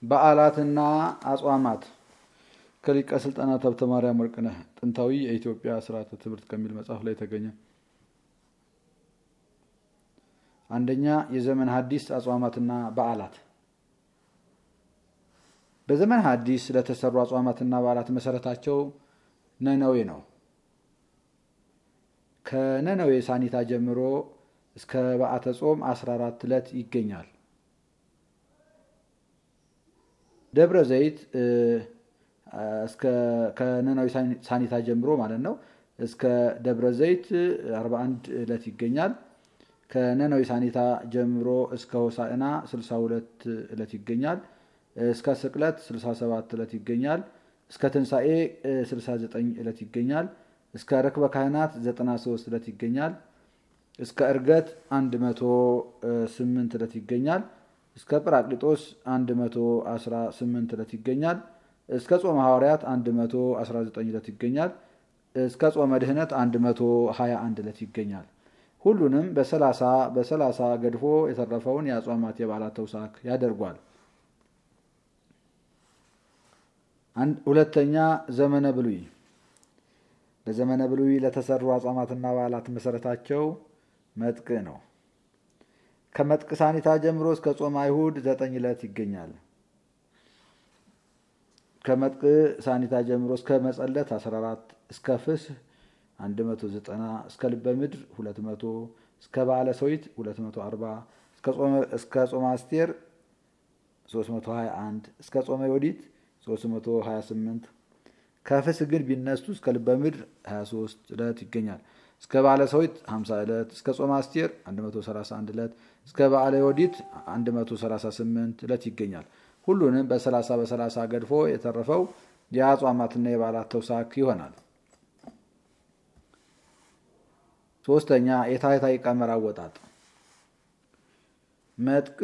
በዓላትና አጽዋማት ከሊቀ ስልጣናት ሀብተ ማርያም ወርቅነህ ጥንታዊ የኢትዮጵያ ስርዓተ ትምህርት ከሚል መጽሐፍ ላይ የተገኘ። አንደኛ የዘመን ሐዲስ አጽዋማትና በዓላት። በዘመን ሐዲስ ለተሰሩ አጽዋማትና በዓላት መሰረታቸው ነነዌ ነው። ከነነዌ ሳኒታ ጀምሮ እስከ በዓተ ጾም 14 ዕለት ይገኛል። ደብረ ዘይት ከነነዌ ሳኒታ ጀምሮ ማለት ነው እስከ ደብረ ዘይት 41 ዕለት ይገኛል። ከነነዌ ሳኒታ ጀምሮ እስከ ሆሳዕና 62 ዕለት ይገኛል። እስከ ስቅለት 67 ዕለት ይገኛል። እስከ ትንሣኤ 69 ዕለት ይገኛል። እስከ ርክበ ካህናት 93 ዕለት ይገኛል። እስከ ዕርገት 108 ዕለት ይገኛል። እስከ ጵራቅሊጦስ 118 ዕለት ይገኛል። እስከ ጾመ ሐዋርያት 119 ዕለት ይገኛል። እስከ ጾመ ድህነት 121 ዕለት ይገኛል። ሁሉንም በሰላሳ በሰላሳ ገድፎ የተረፈውን የአጽዋማት የበዓላት ተውሳክ ያደርጓል። ሁለተኛ ዘመነ ብሉይ። በዘመነ ብሉይ ለተሰሩ አጽዋማትና በዓላት መሰረታቸው መጥቅ ነው። ከመጥቅ ሳኒታ ጀምሮ እስከ ጾመ አይሁድ ዘጠኝ ዕለት ይገኛል። ከመጥቅ ሳኒታ ጀምሮ እስከ መጸለት 14 እስከ ፍስህ 190 እስከ ልበ ምድር 200 እስከ በዓለ ሰዊት 240 እስከ ጾመ አስቴር 321 እስከ ጾመ ዮዲት 328 ከፍስህ ግን ቢነሱ እስከ ልበ ምድር 23 ዕለት ይገኛል። እስከ በዓለ ሰዊት 50 ዕለት እስከ ጾመ አስቴር 131 ዕለት እስከ በዓለ ዮዲት 138 ዕለት ይገኛል። ሁሉንም በሰላሳ በሰላሳ ገድፎ የተረፈው የአጽዋማትና የበዓላት ተውሳክ ይሆናል። ሶስተኛ የታህታይ ቀመር አወጣጥ መጥቅ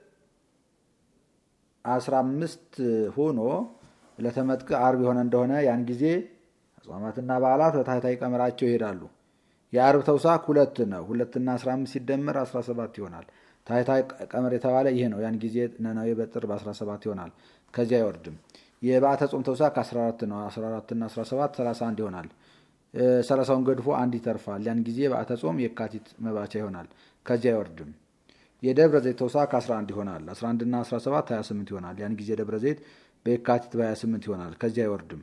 አስራ አምስት ሆኖ ለተመጥቅ አርብ የሆነ እንደሆነ ያን ጊዜ አጽዋማትና በዓላት በታህታይ ቀመራቸው ይሄዳሉ። የአርብ ተውሳክ ሁለት ነው። ሁለትና አስራ አምስት ሲደመር አስራ ሰባት ይሆናል። ታህታይ ቀመር የተባለ ይሄ ነው። ያን ጊዜ ነነዌ በጥር በ17 ይሆናል። ከዚያ አይወርድም። የበዓተ ጾም ተውሳክ 14 ነው። 14 እና 17 31 ይሆናል። ሰላሳውን ገድፎ አንድ ይተርፋል። ያን ጊዜ በዓተ ጾም የካቲት መባቻ ይሆናል። ከዚያ አይወርድም። የደብረ ዘይት ተውሳክ 11 ይሆናል። 11 እና 17 28 ይሆናል። ያን ጊዜ ደብረ ዘይት በየካቲት በ28 ይሆናል። ከዚያ አይወርድም።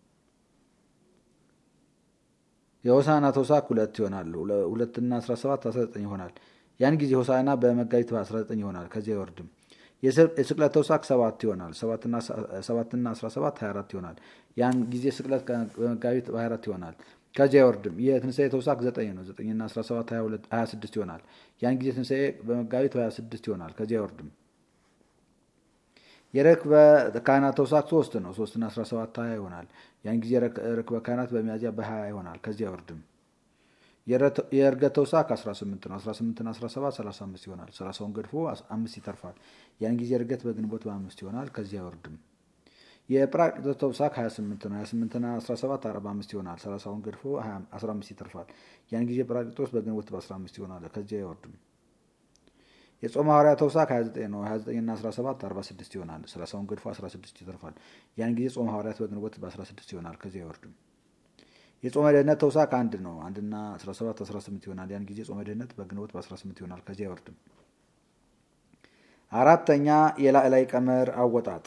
የሆሳዕና ተውሳክ ሁለት ይሆናል። ሁለትና 17 19 ይሆናል። ያን ጊዜ ሆሳዕና በመጋቢት በ19 ይሆናል። ከዚያ አይወርድም። የስቅለት ተውሳክ ሰባት ይሆናል። ሰባትና 17 24 ይሆናል። ያን ጊዜ ስቅለት በመጋቢት በ24 ይሆናል። ከዚያ አይወርድም። የትንሣኤ ተውሳክ 9 ነው። 9ና 17 26 ይሆናል። ያን ጊዜ ትንሣኤ በመጋቢት በ26 ይሆናል። ከዚያ አይወርድም። የርክበ ካህናት ተውሳክ 3 ነው። 3ና 17 20 ይሆናል። ያን ጊዜ ርክበ ካህናት በሚያዝያ በ20 ይሆናል። ከዚያ አይወርድም። የእርገት ተውሳክ 18 ነው። 18ና 17 35 ይሆናል። 30ውን ገድፎ አምስት ይተርፋል። ያን ጊዜ እርገት በግንቦት በአምስት ይሆናል። ከዚህ አይወርድም። የጵራቅሊጦስ ተውሳክ 28 ነው። 28ና 17 45 ይሆናል። 30ውን ገድፎ 15 ይተርፋል። ያን ጊዜ ጵራቅሊጦስ በግንቦት በ15 ይሆናል። ከዚህ አይወርድም። የጾመ ሐዋርያት ተውሳክ 29 ነው። 29ና 17 46 ይሆናል። 30ውን ገድፎ 16 ይተርፋል። ያን ጊዜ ጾመ ሐዋርያት በግንቦት በ16 ይሆናል። ከዚህ አይወርድም። የጾመ ድህነት ተውሳክ አንድ ነው። አንድና 17 18 ይሆናል። ያን ጊዜ ጾመ ድህነት በግንቦት በ18 ይሆናል። ከዚህ አይወርድም። አራተኛ የላዕላይ ቀመር አወጣጥ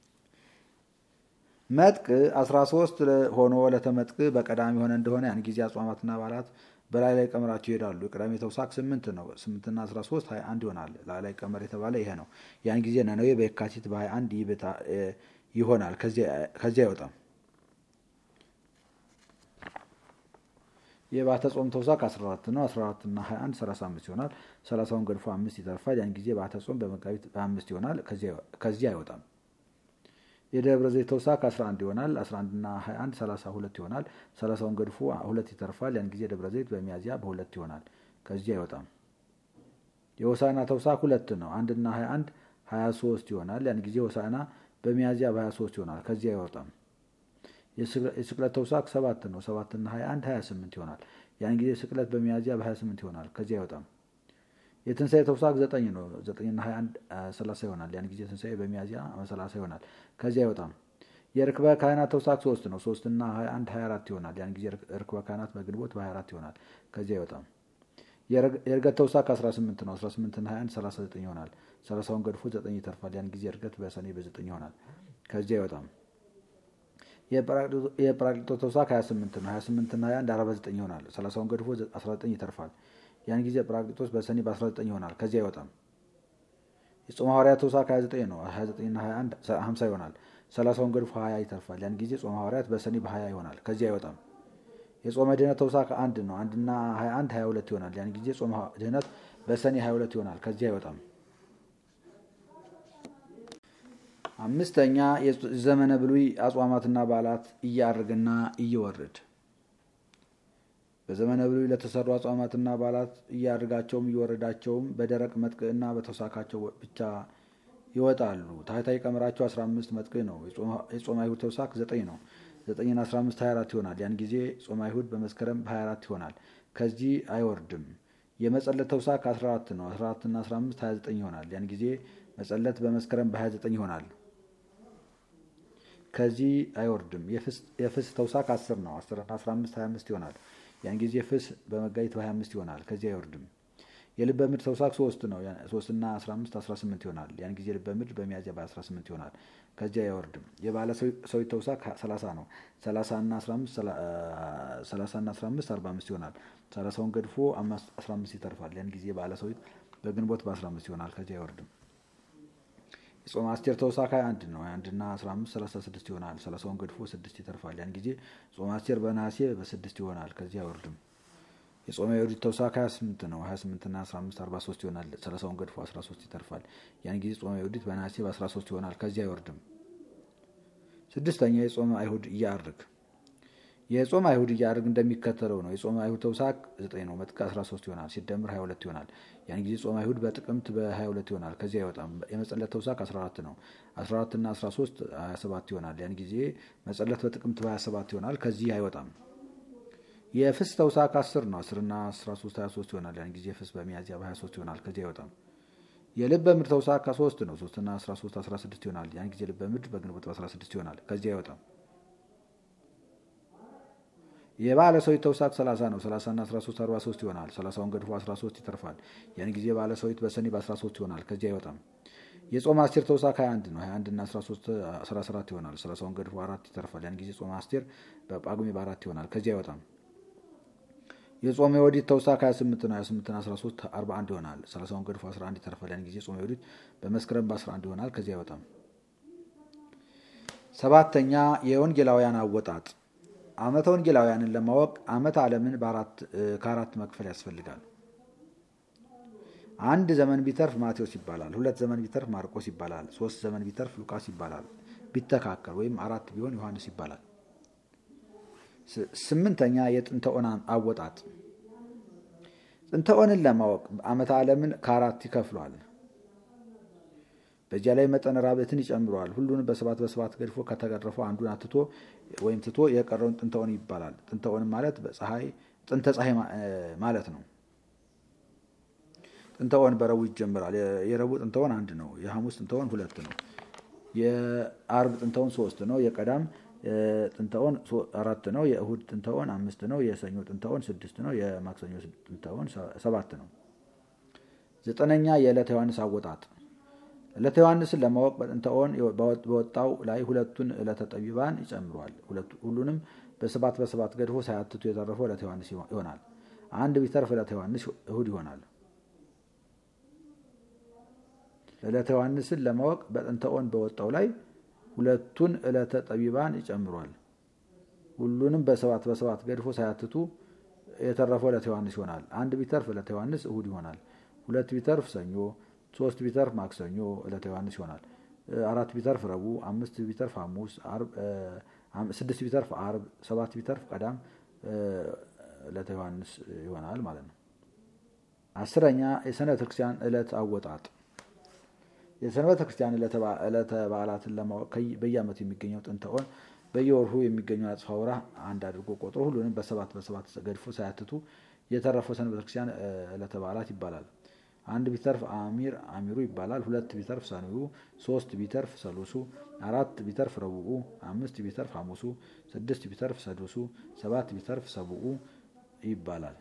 መጥቅ 13 ሆኖ ለተመጥቅ በቀዳሚ የሆነ እንደሆነ ያን ጊዜ አጽዋማትና በዓላት በላይ ላይ ቀመራቸው ይሄዳሉ። የቀዳሚ ተውሳክ 8 ነው። 8ና 13 21 ይሆናል። ላዕላይ ቀመር የተባለ ይሄ ነው። ያን ጊዜ ነነዌ በየካቲት በ21 ይሆናል። ከዚያ አይወጣም። የበዓተ ጾም ተውሳክ 14 ነው። 14 እና 21 35 ይሆናል። 30ውን ገድፎ አምስት ይተርፋል። ያን ጊዜ በዓተ ጾም በመጋቢት በአምስት ይሆናል። ከዚህ አይወጣም። የደብረ ዘይት ተውሳክ 11 ይሆናል። 11 እና 21 32 ይሆናል። 30ውን ገድፎ ሁለት ይተርፋል። ያን ጊዜ ደብረ ዘይት በሚያዝያ በሁለት ይሆናል። ከዚህ አይወጣም። የሆሳዕና ተውሳክ ሁለት ነው። 1 እና 21 23 ይሆናል። ያን ጊዜ ሆሳዕና በሚያዝያ በ23 ይሆናል። ከዚህ አይወጣም። የስቅለት ተውሳክ ሰባት ነው። ሰባት እና 21 28 ይሆናል። ያን ጊዜ ስቅለት በሚያዝያ በ28 ይሆናል። ከዚህ አይወጣም። የትንሣኤ ተውሳክ ዘጠኝ ነው። ዘጠኝና ሀያ አንድ ሰላሳ ይሆናል። ያን ጊዜ ትንሣኤ በሚያዝያ ሰላሳ ይሆናል። ከዚያ አይወጣም። የርክበ ካህናት ተውሳክ ሶስት ነው። ሶስትና ሀያ አንድ ሀያ አራት ይሆናል። ያን ጊዜ ርክበ ካህናት በግንቦት በሀያ አራት ይሆናል። ከዚያ አይወጣም። የእርገት ተውሳክ አስራ ስምንት ነው። አስራ ስምንትና ሀያ አንድ ሰላሳ ዘጠኝ ይሆናል። ሰላሳውን ገድፎ ዘጠኝ ይተርፋል። ያን ጊዜ እርገት በሰኔ በዘጠኝ ይሆናል። ከዚያ አይወጣም። የጰራቅሊጦስ ተውሳክ 28 ነው። 28 እና 21 49 ይሆናል። 30ውን ገድፎ 19 ይተርፋል። ያን ጊዜ ጰራቅሊጦስ በሰኔ በ19 ይሆናል። ከዚያ አይወጣም። የጾመ ሐዋርያት ተውሳክ 29 ነው። 29 እና 21 50 ይሆናል። 30ውን ገድፎ 20 ይተርፋል። ያን ጊዜ ጾመ ሐዋርያት በሰኔ በ20 ይሆናል። ከዚያ አይወጣም። የጾመ ድህነት ተውሳክ አንድ ነው። አንድና 21 22 ይሆናል። ያን ጊዜ ጾመ ድህነት በሰኔ 22 ይሆናል። ከዚያ አይወጣም። አምስተኛ የዘመነ ብሉይ አጽዋማትና በዓላት እያርግና እየወርድ በዘመነ ብሉይ ለተሰሩ አጽዋማትና በዓላት እያርጋቸውም እየወረዳቸውም በደረቅ መጥቅዕና በተውሳካቸው ብቻ ይወጣሉ። ታህታይ ቀመራቸው 15 መጥቅዕ ነው። የጾመ አይሁድ ተውሳክ 9 ነው። 9ና 15 24 ይሆናል። ያን ጊዜ ጾመ አይሁድ በመስከረም በ24 ይሆናል። ከዚህ አይወርድም። የመጸለት ተውሳክ 14 ነው። 14ና 15 29 ይሆናል። ያን ጊዜ መጸለት በመስከረም በ29 ይሆናል። ከዚህ አይወርድም። የፍስ ተውሳክ 10 ነው። 10 15 25 ይሆናል። ያን ጊዜ ፍስ በመጋቢት በ25 ይሆናል። ከዚህ አይወርድም። የልበ ምድር ተውሳክ 3 ነው። 3 እና 15 18 ይሆናል። ያን ጊዜ ልበ ምድር በሚያዝያ በ18 ይሆናል። ከዚህ አይወርድም። የባለ ሰዊት ተውሳክ 30 ነው። 30 እና 15 30 እና 15 45 ይሆናል። 30ውን ገድፎ 15 ይተርፋል። ያን ጊዜ ባለ ሰዊት በግንቦት በ15 ይሆናል። ከዚህ አይወርድም። የጾመ አስቴር ተውሳክ 21 ነው። 21 እና 15 36 ይሆናል። 30ውን ገድፎ 6 ይተርፋል። ያን ጊዜ ጾመ አስቴር በነሐሴ በ6 ይሆናል። ከዚህ አይወርድም። የጾመ የወዲት ተውሳክ 28 ነው። 28 እና 15 43 ይሆናል። 30ውን ገድፎ 13 ይተርፋል። ያን ጊዜ ጾመ የወዲት በነሐሴ በ13 ይሆናል። ከዚህ አይወርድም። ስድስተኛ የጾመ አይሁድ እያርግ የጾመ አይሁድ እያርግ እንደሚከተለው ነው። የጾመ አይሁድ ተውሳክ 9 ነው። መጥቅዕ 13 ይሆናል። ሲደምር 22 ይሆናል። ያን ጊዜ ጾመ አይሁድ በጥቅምት በ22 ይሆናል። ከዚህ አይወጣም። የመጸለት ተውሳክ 14 ነው። 14 እና 13 27 ይሆናል። ያን ጊዜ መጸለት በጥቅምት በ27 ይሆናል። ከዚህ አይወጣም። የፍስ ተውሳክ 10 ነው። 10 እና 13 23 ይሆናል። ያን ጊዜ ፍስ በሚያዝያ በ23 ይሆናል። ከዚህ አይወጣም። የልበ ምድር ተውሳክ 3 ነው። 3 እና 13 16 ይሆናል። ያን ጊዜ ልበ ምድር በግንቦት በ16 ይሆናል። ከዚህ አይወጣም። የባለ ሰዊት ተውሳክ 30 ነው። 30 እና 13 43 ይሆናል። 30ውን ገድፎ 13 ይተርፋል። ያን ጊዜ ባለ ሰዊት በሰኔ በ13 ይሆናል። ከዚህ አይወጣም። የጾመ አስቴር ተውሳክ 21 ነው። 21 እና 13 14 ይሆናል። 30ውን ገድፎ 4 ይተርፋል። ያን ጊዜ ጾመ አስቴር በጳጉሜ በ4 ይሆናል። ከዚህ አይወጣም። የጾመ የወዲት ተውሳክ 28 ነው። 28 እና 13 41 ይሆናል። 30ውን ገድፎ 11 ይተርፋል። ያን ጊዜ ጾመ የወዲት በመስከረም በ11 ይሆናል። ከዚህ አይወጣም። ሰባተኛ የወንጌላውያን አወጣጥ ዓመተ ወንጌላውያንን ለማወቅ ዓመተ ዓለምን ከአራት መክፈል ያስፈልጋል። አንድ ዘመን ቢተርፍ ማቴዎስ ይባላል። ሁለት ዘመን ቢተርፍ ማርቆስ ይባላል። ሶስት ዘመን ቢተርፍ ሉቃስ ይባላል። ቢተካከል ወይም አራት ቢሆን ዮሐንስ ይባላል። ስምንተኛ የጥንተ ኦን አወጣጥ ጥንተ ኦንን ለማወቅ ዓመተ ዓለምን ከአራት ይከፍሏል። በዚያ ላይ መጠነ ራብዕትን ይጨምረዋል። ሁሉንም በሰባት በሰባት ገድፎ ከተገረፈው አንዱን አትቶ ወይም ትቶ የቀረውን ጥንተ ኦን ይባላል። ጥንተ ኦን ማለት በፀሐይ ጥንተ ፀሐይ ማለት ነው። ጥንተ ኦን በረቡዕ ይጀምራል። የረቡዕ ጥንተ ኦን አንድ ነው። የሐሙስ ጥንተ ኦን ሁለት ነው። የአርብ ጥንተ ኦን ሶስት ነው። የቀዳም ጥንተ ኦን አራት ነው። የእሁድ ጥንተ ኦን አምስት ነው። የሰኞ ጥንተ ኦን ስድስት ነው። የማክሰኞ ጥንተ ኦን ሰባት ነው። ዘጠነኛ የዕለተ ዮሐንስ አወጣጥ ዕለተ ዮሐንስን ለማወቅ በጥንተ ኦን በወጣው ላይ ሁለቱን ዕለተ ጠቢባን ይጨምሯል። ሁሉንም በሰባት በሰባት ገድፎ ሳያትቱ የተረፈው ዕለተ ዮሐንስ ይሆናል። አንድ ቢተርፍ ዕለተ ዮሐንስ እሁድ ይሆናል። ዕለተ ዮሐንስን ለማወቅ በጥንተ ኦን በወጣው ላይ ሁለቱን ዕለተ ጠቢባን ይጨምሯል። ሁሉንም በሰባት በሰባት ገድፎ ሳያትቱ የተረፈው ዕለተ ዮሐንስ ይሆናል። አንድ ቢተርፍ ዕለተ ዮሐንስ እሁድ ይሆናል። ሁለት ቢተርፍ ሰኞ ሶስት ቢተርፍ ማክሰኞ ዕለተ ዮሐንስ ይሆናል። አራት ቢተርፍ ረቡዕ፣ አምስት ቢተርፍ ሐሙስ፣ ስድስት ቢተርፍ አርብ፣ ሰባት ቢተርፍ ቀዳም ዕለተ ዮሐንስ ይሆናል ማለት ነው። አስረኛ የሰንበተ ክርስቲያን ዕለት አወጣጥ የሰንበተ ክርስቲያን ዕለተ በዓላትን ለማወቅ በየዓመቱ የሚገኘው ጥንተ ኦን በየወርሁ የሚገኘው አጽፋ ወርኅ አንድ አድርጎ ቆጥሮ ሁሉንም በሰባት በሰባት ገድፎ ሳያትቱ የተረፈው ሰንበተ ክርስቲያን ዕለተ በዓላት ይባላል። አንድ ቢተርፍ አሚር አሚሩ ይባላል። ሁለት ቢተርፍ ሰኑዩ፣ ሶስት ቢተርፍ ሰሉሱ፣ አራት ቢተርፍ ረቡኡ፣ አምስት ቢተርፍ ሐሙሱ፣ ስድስት ቢተርፍ ሰዱሱ፣ ሰባት ቢተርፍ ሰቡኡ ይባላል።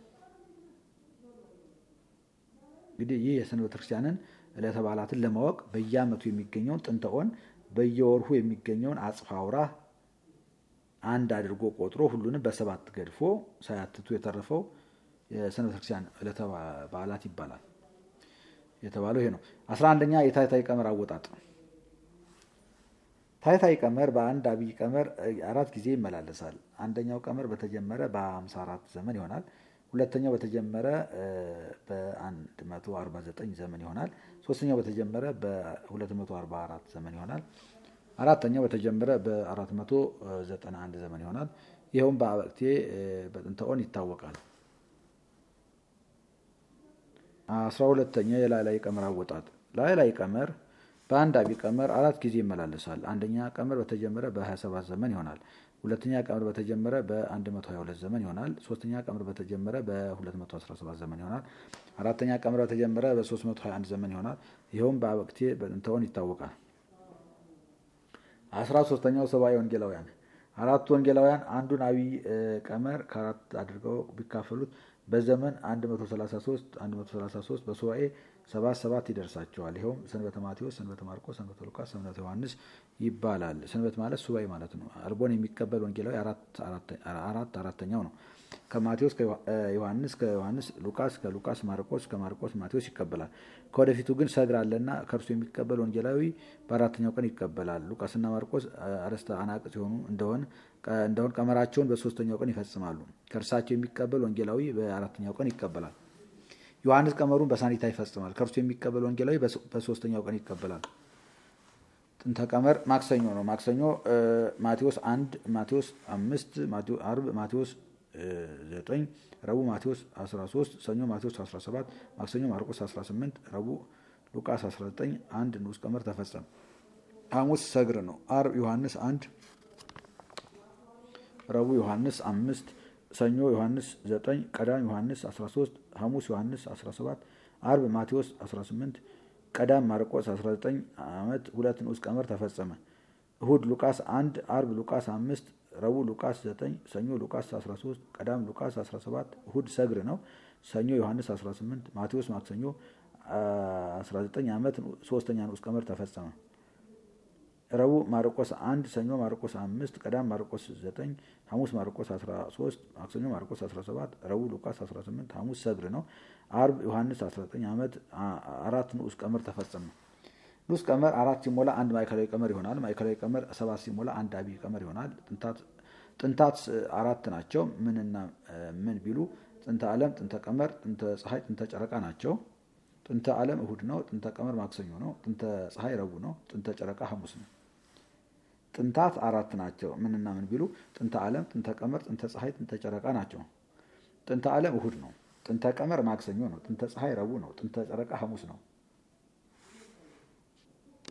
እንግዲህ ይህ የሰንበት ክርስቲያንን ዕለተ በዓላትን ለማወቅ በየዓመቱ የሚገኘውን ጥንተ ኦን በየወርሁ የሚገኘውን አጽፋ አውራህ አንድ አድርጎ ቆጥሮ ሁሉንም በሰባት ገድፎ ሳያትቱ የተረፈው የሰንበት ክርስቲያን ዕለተ በዓላት ይባላል። የተባለው ይሄ ነው። አስራ አንደኛ የታይታይ ቀመር አወጣጥ። ታይታይ ቀመር በአንድ አብይ ቀመር አራት ጊዜ ይመላለሳል። አንደኛው ቀመር በተጀመረ በ54 ዘመን ይሆናል። ሁለተኛው በተጀመረ በ149 ዘመን ይሆናል። ሶስተኛው በተጀመረ በ244 ዘመን ይሆናል። አራተኛው በተጀመረ በ491 ዘመን ይሆናል። ይኸውም በአበቅቴ በጥንተ ኦን ይታወቃል። አስራ ሁለተኛ የላዕላይ ቀመር አወጣጥ። ላዕላይ ቀመር በአንድ አብይ ቀመር አራት ጊዜ ይመላለሳል። አንደኛ ቀመር በተጀመረ በ27 ዘመን ይሆናል። ሁለተኛ ቀመር በተጀመረ በ122 ዘመን ይሆናል። ሶስተኛ ቀመር በተጀመረ በ217 ዘመን ይሆናል። አራተኛ ቀመር በተጀመረ በ321 ዘመን ይሆናል። ይኸውም በአበቅቴ በጥንተ ኦን ይታወቃል። አስራ ሶስተኛው ሰብአዊ ወንጌላውያን አራቱ ወንጌላውያን አንዱን አብይ ቀመር ከአራት አድርገው ቢካፈሉት በዘመን 133 133 በሱባኤ ሰባት ሰባት ይደርሳቸዋል። ይኸውም ሰንበተ ማቴዎስ፣ ሰንበተ ማርቆስ፣ ሰንበተ ሉቃስ፣ ሰንበተ ዮሐንስ ይባላል። ሰንበት ማለት ሱባኤ ማለት ነው። አልቦን የሚቀበል ወንጌላዊ አራት አራተኛው ነው። ከማቴዎስ ከዮሐንስ ከዮሐንስ ሉቃስ ከሉቃስ ማርቆስ ከማርቆስ ማቴዎስ ይቀበላል። ከወደፊቱ ግን ሰግር አለና ከእርሱ የሚቀበል ወንጌላዊ በአራተኛው ቀን ይቀበላል። ሉቃስና ማርቆስ አርእስተ አናቅጽ ሲሆኑ እንደሆን እንደሆን ቀመራቸውን በሶስተኛው ቀን ይፈጽማሉ። ከእርሳቸው የሚቀበል ወንጌላዊ በአራተኛው ቀን ይቀበላል። ዮሐንስ ቀመሩን በሳኒታ ይፈጽማል። ከእርሱ የሚቀበል ወንጌላዊ በሶስተኛው ቀን ይቀበላል። ጥንተ ቀመር ማክሰኞ ነው። ማክሰኞ ማቴዎስ አንድ ማቴዎስ አምስት አርብ ማቴዎስ ዘጠኝ ረቡዕ ማቴዎስ 13 ሰኞ ማቴዎስ 17 ማክሰኞ ማርቆስ 18 ረቡዕ ሉቃስ 19 አንድ ንዑስ ቀመር ተፈጸመ። ሐሙስ ሰግር ነው። አርብ ዮሐንስ አንድ ረቡዕ ዮሐንስ አምስት ሰኞ ዮሐንስ 9 ቀዳም ዮሐንስ 13 ሐሙስ ዮሐንስ 17 አርብ ማቴዎስ 18 ቀዳም ማርቆስ 19 ዓመት ሁለት ንዑስ ቀመር ተፈጸመ። እሁድ ሉቃስ 1 አርብ ሉቃስ 5 ረቡዕ ሉቃስ 9 ሰኞ ሉቃስ 13 ቀዳም ሉቃስ 17 እሁድ ሰግር ነው። ሰኞ ዮሐንስ 18 ማቴዎስ ማክሰኞ 19 ዓመት ሶስተኛ ንዑስ ቀመር ተፈጸመ። ረቡዕ ማርቆስ 1 ሰኞ ማርቆስ 5 ቀዳም ማርቆስ 9 ሐሙስ ማርቆስ 13 ማክሰኞ ማርቆስ 17 ረቡዕ ሉቃስ 18 ሐሙስ ሰግር ነው። አርብ ዮሐንስ 19 ዓመት አራት ንዑስ ቀመር ተፈጸመ። ንዑስ ቀመር አራት ሲሞላ አንድ ማዕከላዊ ቀመር ይሆናል። ማዕከላዊ ቀመር ሰባት ሲሞላ አንድ አብይ ቀመር ይሆናል። ጥንታት አራት ናቸው። ምንና ምን ቢሉ ጥንተ ዓለም፣ ጥንተ ቀመር፣ ጥንተ ፀሐይ፣ ጥንተ ጨረቃ ናቸው። ጥንተ ዓለም እሁድ ነው። ጥንተ ቀመር ማክሰኞ ነው። ጥንተ ፀሐይ ረቡዕ ነው። ጥንተ ጨረቃ ሐሙስ ነው። ጥንታት አራት ናቸው። ምንና ምን ቢሉ ጥንተ ዓለም፣ ጥንተ ቀመር፣ ጥንተ ፀሐይ፣ ጥንተ ጨረቃ ናቸው። ጥንተ ዓለም እሁድ ነው። ጥንተ ቀመር ማክሰኞ ነው። ጥንተ ፀሐይ ረቡዕ ነው። ጥንተ ጨረቃ ሐሙስ ነው።